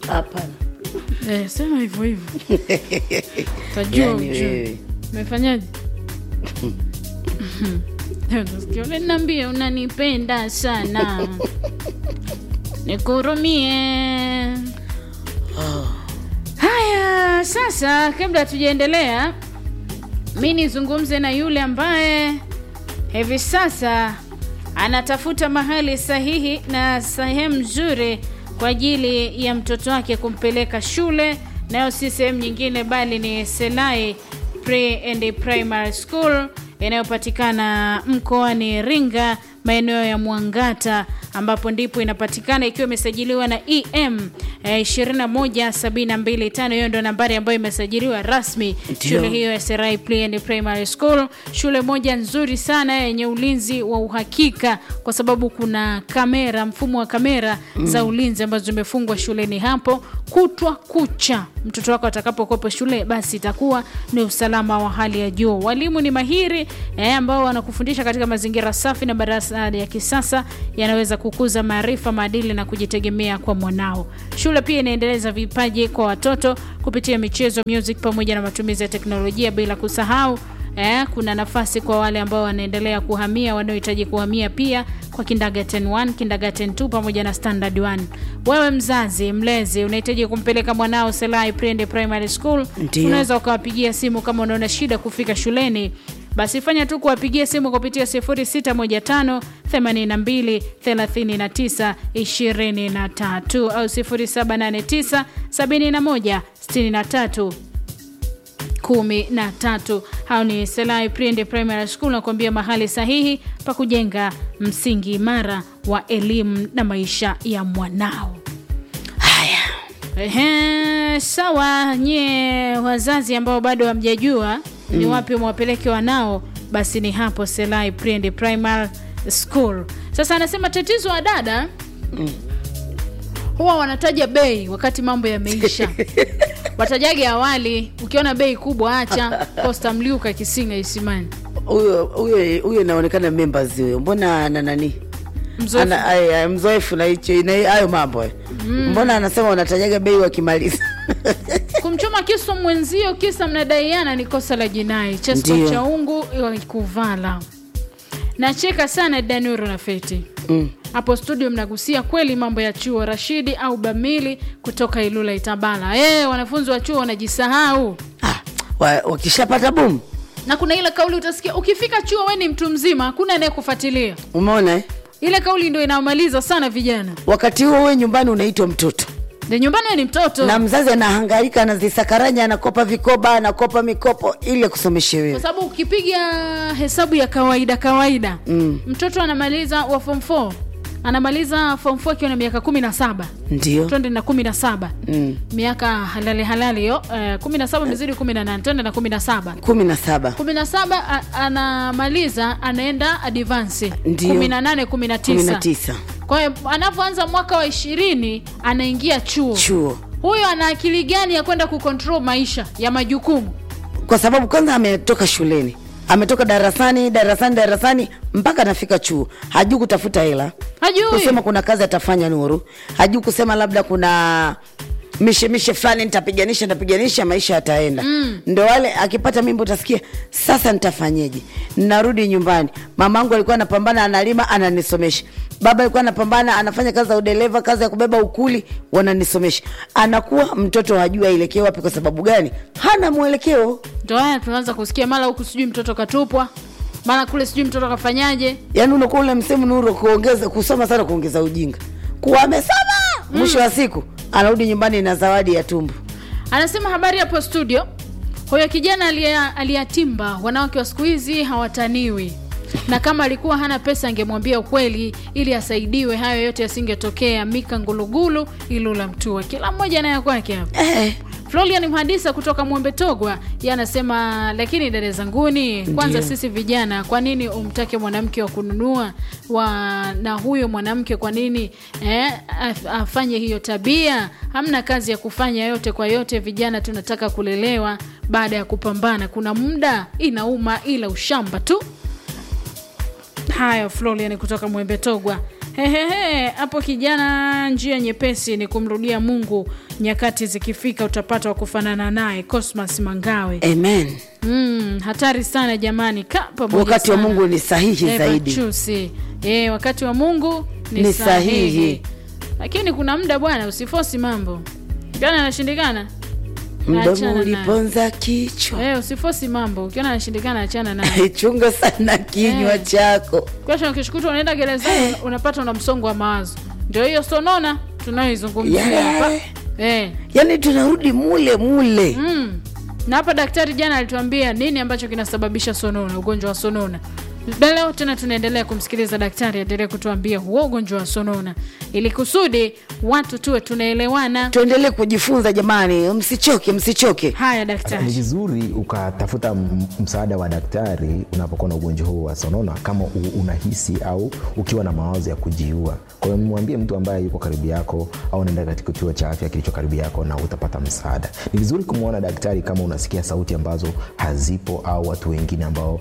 hapana Eh, sema hivyo hivyo tajua Yani ujue wewe. umefanyaje naambia unanipenda sana nikurumie haya sasa kabla hatujaendelea mi nizungumze na yule ambaye hivi sasa anatafuta mahali sahihi na sehemu nzuri kwa ajili ya mtoto wake kumpeleka shule nayo si sehemu nyingine bali ni selai pre and primary school inayopatikana mkoani Iringa maeneo ya Mwangata ambapo ndipo inapatikana ikiwa imesajiliwa na EM eh, 21725 hiyo ndio nambari ambayo imesajiliwa rasmi Ndio. shule hiyo ya Serai Pre and Primary School, shule moja nzuri sana yenye ulinzi wa uhakika, kwa sababu kuna kamera, mfumo wa kamera za ulinzi ambazo zimefungwa shuleni hapo kutwa kucha. Mtoto wako atakapokopa shule, basi itakuwa ni usalama wa hali ya juu. Walimu ni mahiri eh, ambao wanakufundisha katika mazingira safi na madarasa ya kisasa yanaweza kukuza maarifa, maadili na kujitegemea kwa mwanao. Shule pia inaendeleza vipaji kwa watoto kupitia michezo, music pamoja na matumizi ya teknolojia, bila kusahau Eh, kuna nafasi kwa wale ambao wanaendelea kuhamia wanaohitaji kuhamia pia kwa kindergarten 1, kindergarten 2 pamoja na standard 1. Wewe mzazi, mlezi, unahitaji kumpeleka mwanao Selai Prende Primary School, Ndio. unaweza ukawapigia simu kama unaona shida kufika shuleni. Basi fanya tu kuwapigia simu kupitia 0615 82 39 23 au 0789 71 63 kumi na tatu hao ni selai prende primary school nakuambia mahali sahihi pa kujenga msingi imara wa elimu na maisha ya mwanao haya Ehe, sawa nyie wazazi ambao bado hamjajua ni wapi mwapeleke wanao basi ni hapo selai prende primary school sasa anasema tatizo wa dada huwa wanataja bei wakati mambo yameisha watajage awali ukiona bei kubwa acha costa mliuka kisinga isimani huyo huyo huyo inaonekana members huyo mbona ana nani Mzoefu. Ana- ay- ay, mzoefu na hicho na hayo mambo eh. mbona anasema unatajaga bei wakimaliza kumchoma kisu mwenzio kisa mnadaiana ni kosa la jinai chesko Ndio. cha ungu kuvala nacheka sana danuro na feti mm. hapo studio mnagusia kweli mambo ya chuo rashidi au bamili kutoka ilula itabala e, wanafunzi wa chuo wanajisahau ah, wa- wakishapata boom na kuna ile kauli utasikia ukifika chuo we ni mtu mzima hakuna anayekufuatilia umeona eh? ile kauli ndio inamaliza sana vijana wakati huo we nyumbani unaitwa mtoto de nyumbani we ni mtoto na mzazi anahangaika anazisakaranya anakopa vikoba anakopa mikopo ili akusomeshe kwa wewe sababu ukipiga hesabu ya kawaida kawaida Mm. mtoto anamaliza wa form 4 anamaliza form 4 akiwa na miaka kumi na saba ndio twende na kumi na saba mm. miaka halali halali hiyo eh, kumi na saba imezidi kumi na nane twende na kumi na saba kumi na saba kumi na saba a- anamaliza anaenda advansi Ndio. kumi na nane kumi na kumi na tisa tisa kwa hiyo anavyoanza mwaka wa ishirini anaingia chuo chuo huyo ana akili gani ya kwenda kukontrol maisha ya majukumu kwa sababu kwanza ametoka shuleni ametoka darasani darasani darasani mpaka anafika chuo hajui kutafuta hela hajui kusema kuna kazi atafanya nuru hajui kusema labda kuna mishemishe fulani nitapiganisha nitapiganisha maisha yataenda mm. ndo wale akipata mimba utasikia sasa nitafanyeje narudi nyumbani mamangu alikuwa anapambana analima ananisomesha baba alikuwa anapambana anafanya kazi za udereva kazi ya kubeba ukuli wananisomesha anakuwa mtoto hajui aelekee wapi kwa sababu gani hana mwelekeo ndo haya tunaanza kusikia mara huku sijui mtoto katupwa mara kule sijui mtoto kafanyaje yaani unakuwa ule msemo nuru kuongeza kusoma sana kuongeza ujinga kuwa amesoma mwisho wa siku anarudi nyumbani na zawadi ya tumbo anasema habari hapo studio huyo kijana aliya- aliyatimba wanawake wa siku hizi hawataniwi na kama alikuwa hana pesa angemwambia ukweli ili asaidiwe hayo yote yasingetokea mika ngulugulu ilula mtua kila mmoja naye kwake hapa eh. florian mhadisa kutoka mwembe togwa ye anasema lakini dada zanguni kwanza Ndiyo. sisi vijana kwa nini umtake mwanamke wa kununua wa na huyo mwanamke kwa nini eh, af- afanye hiyo tabia hamna kazi ya kufanya yote kwa yote vijana tunataka kulelewa baada ya kupambana kuna muda inauma ila ushamba tu haya florian kutoka mwembe togwa Hehehe, hapo kijana, njia nyepesi ni kumrudia Mungu. Nyakati zikifika utapata wa kufanana naye. Cosmas Mangawe. amen Mm, hatari sana jamani, ka pamoja wakati wa sana. mungu ni sahihi Eva zaidi Chusi. Eh, wakati wa Mungu ni, Ni sahihi. sahihi. Lakini kuna muda bwana, usifosi mambo ukiona anashindikana, mdomo achana naye. uliponza kichwa Eh, usifosi mambo ukiona anashindikana, achana naye. chunga sana kinywa Eh. chako Kesho ukishukuta unaenda gerezani unapata una msongo wa mawazo. Ndio hiyo sonona tunayoizungumzia Yeah. hapa. Eh. yaani tunarudi mule mule Mm. Na hapa daktari jana alituambia nini ambacho kinasababisha sonona, ugonjwa wa sonona. Na leo tena tunaendelea kumsikiliza daktari aendelee kutuambia huo ugonjwa wa sonona, ili kusudi watu tuwe tunaelewana. tuendelee kujifunza jamani msichoke msichoke Haya ni daktari. vizuri ukatafuta m- msaada wa daktari unapokuwa na ugonjwa huu wa sonona kama u- unahisi au ukiwa na mawazo ya kujiua kwa hiyo mwambie mtu ambaye yuko karibu yako au naenda katika kituo cha afya kilicho karibu yako na utapata msaada ni vizuri kumwona daktari kama unasikia sauti ambazo hazipo au watu wengine ambao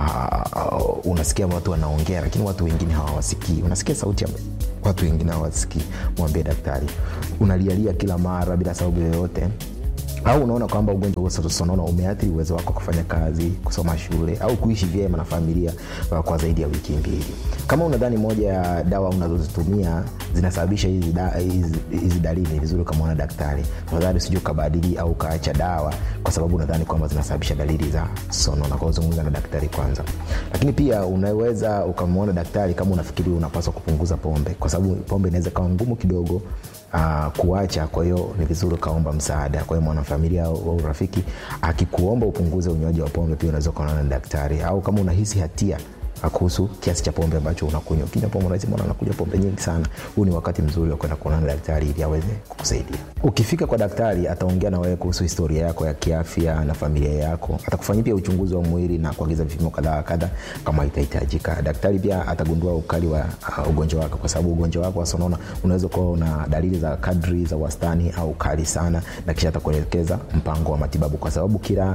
uh, unasikia watu wanaongea lakini watu wengine hawawasikii unasikia sauti ya watu wengine hawasikii mwambie daktari unalialia kila mara bila sababu yoyote au unaona kwamba ugonjwa wa sonona umeathiri uwezo wako wa kufanya kazi kusoma shule au kuishi vyema na familia uh, kwa zaidi ya wiki mbili kama unadhani moja ya dawa unazozitumia zinasababisha hizi da, hizi- hizi dalili ni vizuri ukamwona daktari tafadhali usije ukabadili au ukaacha dawa kwa sababu unadhani kwamba zinasababisha dalili za sonona kwa uzungumza na daktari kwanza lakini pia unaweza ukamwona daktari kama unafikiri unapaswa kupunguza pombe kwa sababu pombe inaweza kawa ngumu kidogo uh, kuacha kwa hiyo ni vizuri ukaomba msaada kwa hiyo mwanafamilia au au rafiki akikuomba upunguze unywaji wa pombe pia unaweza ukaonana na daktari au kama unahisi hatia uh, kuhusu kiasi cha pombe ambacho unakunywa ukinywa pombe unahisi mbona nakunywa pombe nyingi sana huu ni wakati mzuri wa kwenda kuonana na daktari ili aweze kukusaidia ukifika kwa daktari ataongea na wewe kuhusu historia yako ya kiafya na familia yako atakufanyia pia uchunguzi wa mwili na kuagiza vipimo kadhaa wa kadha kama itahitajika daktari pia atagundua ukali wa uh, ugonjwa wako kwa sababu ugonjwa wako wa sonona unaweza kuwa una dalili za kadri za wastani au kali sana na kisha atakuelekeza mpango wa matibabu kwa sababu kila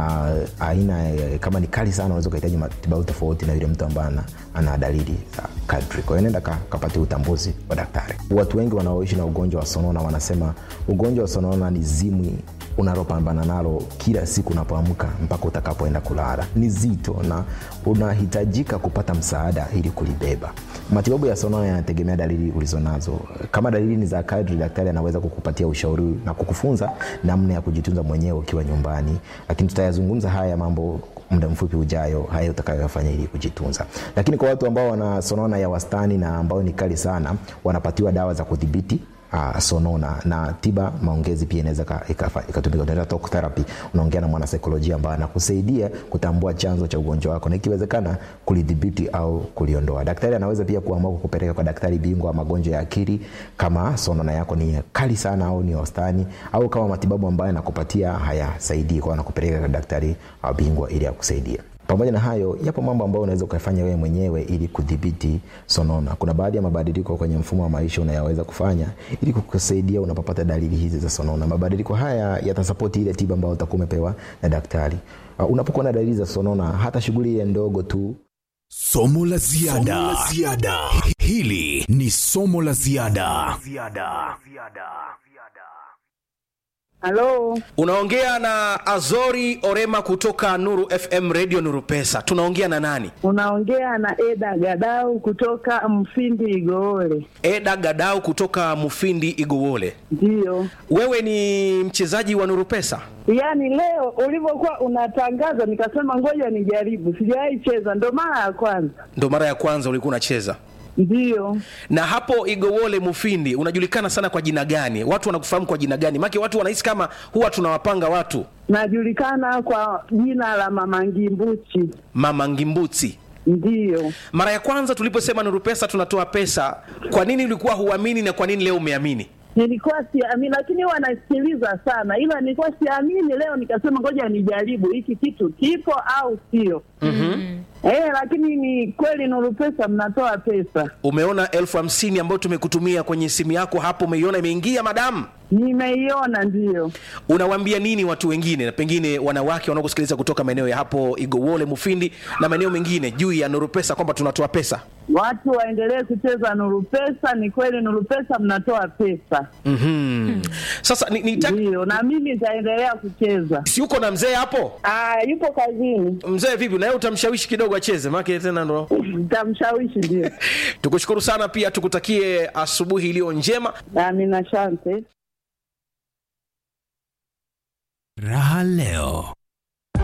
uh, aina eh, kama ni kali sana unaweza ukahitaji matibabu tofauti na yule mtu ambaye ana, ana dalili za kadri kwa hiyo nenda ka, kapatia utambuzi wa daktari watu wengi wanaoishi na ugonjwa wa sonona wanasema ugonjwa wa sonona ni zimwi unalopambana nalo kila siku unapoamka mpaka utakapoenda kulala ni zito na unahitajika kupata msaada ili kulibeba matibabu ya sonona yanategemea dalili ulizonazo kama dalili ni za kadri daktari anaweza kukupatia ushauri na kukufunza namna ya kujitunza mwenyewe ukiwa nyumbani lakini tutayazungumza haya mambo muda mfupi ujayo haya utakayoyafanya ili kujitunza lakini kwa watu ambao wana sonona ya wastani na ambao ni kali sana wanapatiwa dawa za kudhibiti uh, sonona na tiba maongezi pia inaweza ka- ikafa- ikatumika unaenda talk therapy unaongea na mwanasaikolojia ambaye anakusaidia kutambua chanzo cha ugonjwa wako na ikiwezekana kulidhibiti au kuliondoa daktari anaweza pia kuamua kukupeleka kwa daktari bingwa wa magonjwa ya akili kama sonona yako ni kali sana au ni wastani au kama matibabu ambayo anakupatia hayasaidii kwao anakupeleka kwa daktari uh, bingwa ili akusaidie pamoja na hayo yapo mambo ambayo unaweza ukafanya wewe mwenyewe ili kudhibiti sonona kuna baadhi ya mabadiliko kwenye mfumo wa maisha unayoweza kufanya ili kukusaidia unapopata dalili hizi za sonona mabadiliko haya yatasapoti ile tiba ambayo utakuwa umepewa na daktari uh, unapokuwa na dalili za sonona hata shughuli ile ndogo tu Somo la ziada. Hili ni somo la ziada. Halo, unaongea na azori orema kutoka nuru fm radio nuru pesa tunaongea na nani unaongea na Eda Gadau kutoka Mfindi Igoole. eda gadau kutoka mufindi igowole Ndiyo, wewe ni mchezaji wa nuru pesa yaani leo ulivyokuwa unatangaza nikasema ngoja nijaribu, sijawahi cheza, ndo mara ya kwanza. ndo mara ya kwanza ulikuwa unacheza Ndiyo, na hapo igowole mufindi unajulikana sana kwa jina gani watu wanakufahamu kwa jina gani make watu wanahisi kama huwa tunawapanga watu najulikana kwa jina la Mama Ngimbuchi. mama ngimbuti Ndiyo, mara ya kwanza tuliposema nuru pesa tunatoa pesa kwa nini ulikuwa huamini na kwa nini leo umeamini nilikuwa siamini, lakini huwa nasikiliza sana, ila nilikuwa siamini. Leo nikasema ngoja nijaribu hiki kitu kipo au sio. mm-hmm. Eh, lakini ni kweli Nuru Pesa mnatoa pesa. umeona elfu hamsini ambayo tumekutumia kwenye simu yako hapo umeiona imeingia madamu Nimeiona ndiyo. unawaambia nini watu wengine na pengine wanawake wanaokusikiliza kutoka maeneo ya hapo igowole mufindi na maeneo mengine juu ya nuru pesa kwamba tunatoa pesa Watu waendelee kucheza Nuru Pesa. Ni kweli Nuru Pesa mnatoa pesa, mm-hmm. sasa ni, ni ndiyo, na mimi nitaendelea kucheza. si uko na mzee hapo Ah, yupo kazini, mzee vipi naye utamshawishi kidogo acheze maake tena ndo nitamshawishi. Ndio, tukushukuru sana pia tukutakie asubuhi iliyo njema amina, asante. Raha leo.